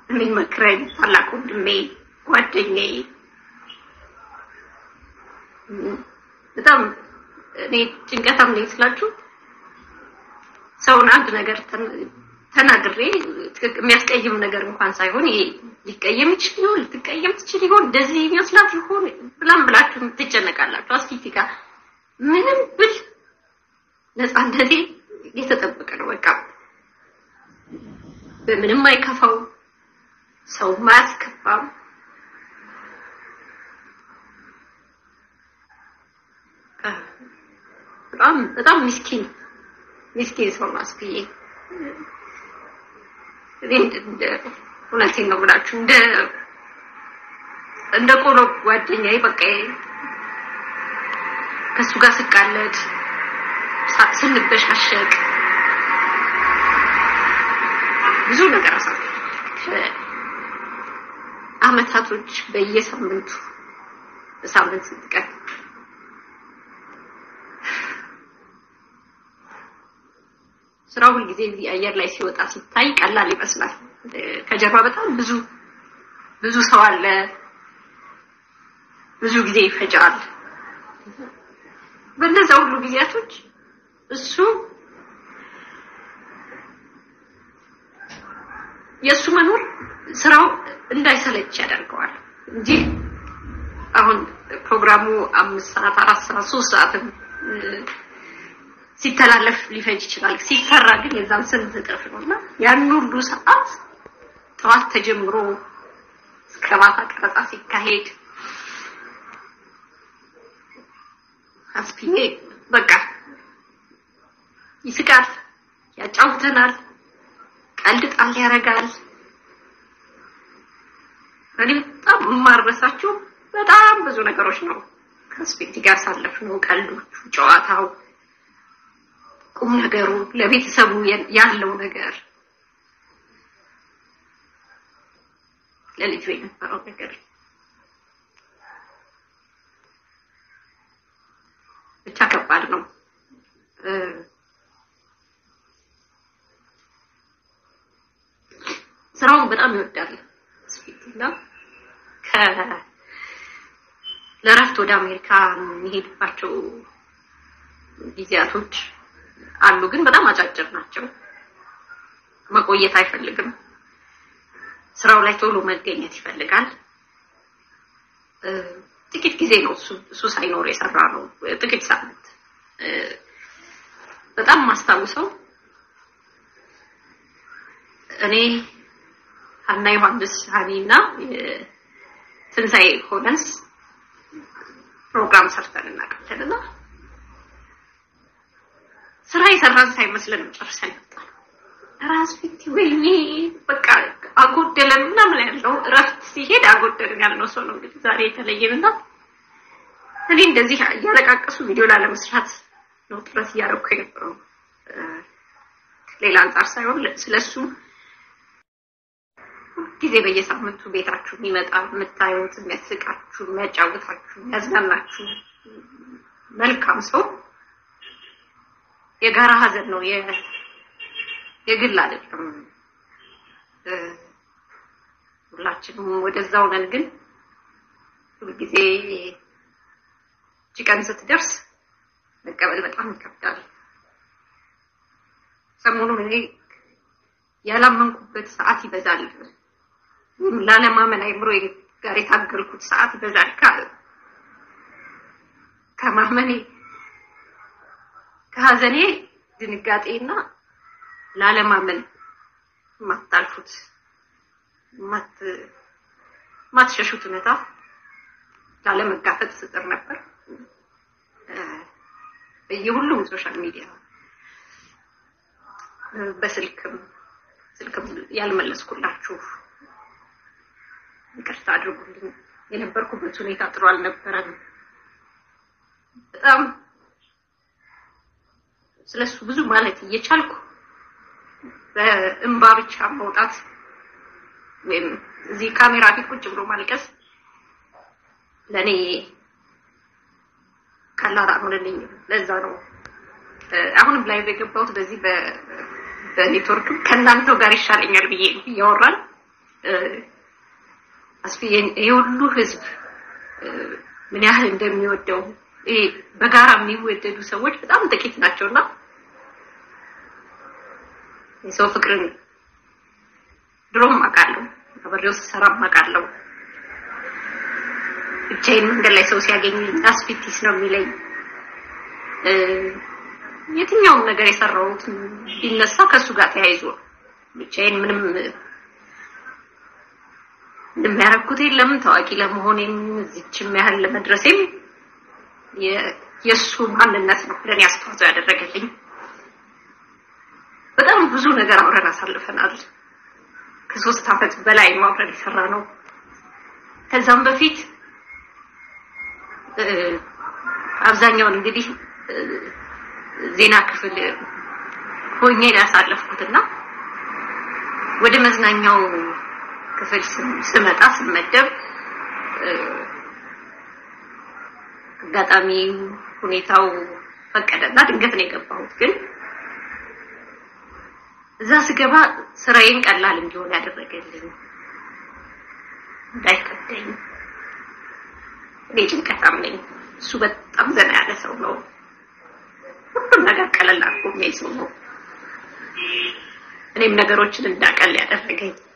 የሚመክረኝ ታላቅ ወንድሜ ጓደኛዬ በጣም እኔ ጭንቀታም ነኝ ስላችሁ ሰውን አንድ ነገር ተናግሬ የሚያስቀይም ነገር እንኳን ሳይሆን ይሄ ሊቀየም ይችል ይሆን ልትቀየም ትችል ይሆን እንደዚህ የሚመስላት ይሆን ብላም ብላችሁ ትጨነቃላችሁ። አስፊቲ ጋር ምንም ብል ነፃነቴ የተጠበቀ ነው። በቃ በምንም አይከፋው፣ ሰው አያስከፋም። በጣም በጣም ምስኪን ምስኪን ሰው ነው አስብዬ እኔ እንደ እውነቴን ነው ብላችሁ እንደ እንደ ቆሎ ጓደኛዬ በቃ ከእሱ ጋር ስቃለድ ስንበሻሸቅ ብዙ ነገር አሳልፍ አመታቶች በየሳምንቱ በሳምንት ስንት ቀን ስራው ሁልጊዜ እዚህ አየር ላይ ሲወጣ ሲታይ ቀላል ይመስላል። ከጀርባ በጣም ብዙ ብዙ ሰው አለ፣ ብዙ ጊዜ ይፈጃል። በእነዛ ሁሉ ጊዜያቶች እሱ የእሱ መኖር ስራው እንዳይሰለች ያደርገዋል እንጂ አሁን ፕሮግራሙ አምስት ሰዓት አራት ሰዓት ሶስት ሰዓትም ሲተላለፍ ሊፈጅ ይችላል። ሲሰራ ግን የዛን ስንት እጥፍ ነው እና ያን ሁሉ ሰዓት ጠዋት ተጀምሮ እስከ ማታ ቀረጻ ሲካሄድ አስፒዬ በቃ ይስቃል፣ ያጫውተናል፣ ቀልድ ጣል ያደርጋል። እኔ በጣም የማረሳቸው በጣም ብዙ ነገሮች ነው ከስፔቲ ጋር ያሳለፍነው፣ ቀልዶቹ፣ ጨዋታው ቁም ነገሩ ለቤተሰቡ ያለው ነገር ለልጁ የነበረው ነገር ብቻ ከባድ ነው። ስራውን በጣም ይወዳል ስፒትና ከ ለእረፍት ወደ አሜሪካ የሚሄድባቸው ጊዜያቶች አሉ፣ ግን በጣም አጫጭር ናቸው። መቆየት አይፈልግም። ስራው ላይ ቶሎ መገኘት ይፈልጋል። ጥቂት ጊዜ ነው እሱ እሱ ሳይኖር የሰራ ነው፣ ጥቂት ሳምንት። በጣም ማስታውሰው እኔ ሀና ዮሐንስ ሀኒ እና ትንሣኤ ሆነንስ ፕሮግራም ሰርተን እናውቃለን እና ስራ የሰራን ሳይመስለን ጨርሰን መጣን። ራስ ፊት ወይኔ በቃ አጎደለን ምናምን ያለው እረፍት ሲሄድ አጎደለን ያልነው ሰው ነው እንግዲህ ዛሬ የተለየን እና እኔ እንደዚህ እያለቃቀሱ ቪዲዮ ላለመስራት ነው ጥረት እያደረኩ የነበረው ሌላ አንጻር ሳይሆን ስለሱ ጊዜ በየሳምንቱ ቤታችሁ የሚመጣ የምታዩት የሚያስቃችሁ፣ የሚያጫውታችሁ፣ የሚያዝናናችሁ መልካም ሰው የጋራ ሀዘን ነው፣ የግል አይደለም። ሁላችንም ወደዛው ነን። ግን ሁልጊዜ እቺ ቀን ስትደርስ መቀበል በጣም ይከብዳል። ሰሞኑን እኔ ያላመንኩበት ሰዓት ይበዛል። ላለማመን አይምሮ ጋር የታገልኩት ሰዓት ይበዛል ከማመኔ ከሀዘኔ ድንጋጤና ላለማመን የማታልፉት የማትሸሹት እውነታ ላለመጋፈጥ ስጥር ነበር። በየሁሉም ሶሻል ሚዲያ በስልክም ስልክም ያልመለስኩላችሁ ይቅርታ አድርጉልኝ። የነበርኩበት ሁኔታ ጥሩ አልነበረም። በጣም ስለሱ ብዙ ማለት እየቻልኩ በእንባ ብቻ መውጣት ወይም እዚህ ካሜራ ፊት ቁጭ ብሎ ማልቀስ ለእኔ ቀላል አልሆነልኝም። ለዛ ነው አሁንም ላይ የገባሁት በዚህ በኔትወርክ ከእናንተው ጋር ይሻለኛል ብዬ እያወራን አስፍዬ የሁሉ ህዝብ ምን ያህል እንደሚወደው ይሄ በጋራ የሚወደዱ ሰዎች በጣም ጥቂት ናቸውና የሰው ፍቅርን ድሮም አውቃለሁ፣ አብሬው ስሰራም አውቃለሁ። ብቻዬን መንገድ ላይ ሰው ሲያገኝ አስፊቲስ ነው የሚለኝ። የትኛውም ነገር የሰራሁት ቢነሳ ከእሱ ጋር ተያይዞ ብቻዬን ምንም እንደሚያረኩት የለም። ታዋቂ ለመሆኔም እዚችም ያህል ለመድረሴም የእሱ ማንነት ነው ለእኔ አስተዋጽኦ ያደረገልኝ። በጣም ብዙ ነገር አብረን አሳልፈናል። ከሶስት ዓመት በላይ አብረን የሰራ ነው። ከዛም በፊት አብዛኛውን እንግዲህ ዜና ክፍል ሆኜ ያሳለፍኩትና ወደ መዝናኛው ክፍል ስመጣ ስመደብ አጋጣሚ ሁኔታው ፈቀደና ድንገት ነው የገባሁት። ግን እዛ ስገባ ስራዬን ቀላል እንዲሆን ያደረገልኝ እንዳይከብደኝ። እኔ ጭንቀታም ነኝ፣ እሱ በጣም ዘና ያለ ሰው ነው። ሁሉም ነገር ቀለል አድርጎ የሚያይ ሰው ነው። እኔም ነገሮችን እንዳቀል ያደረገኝ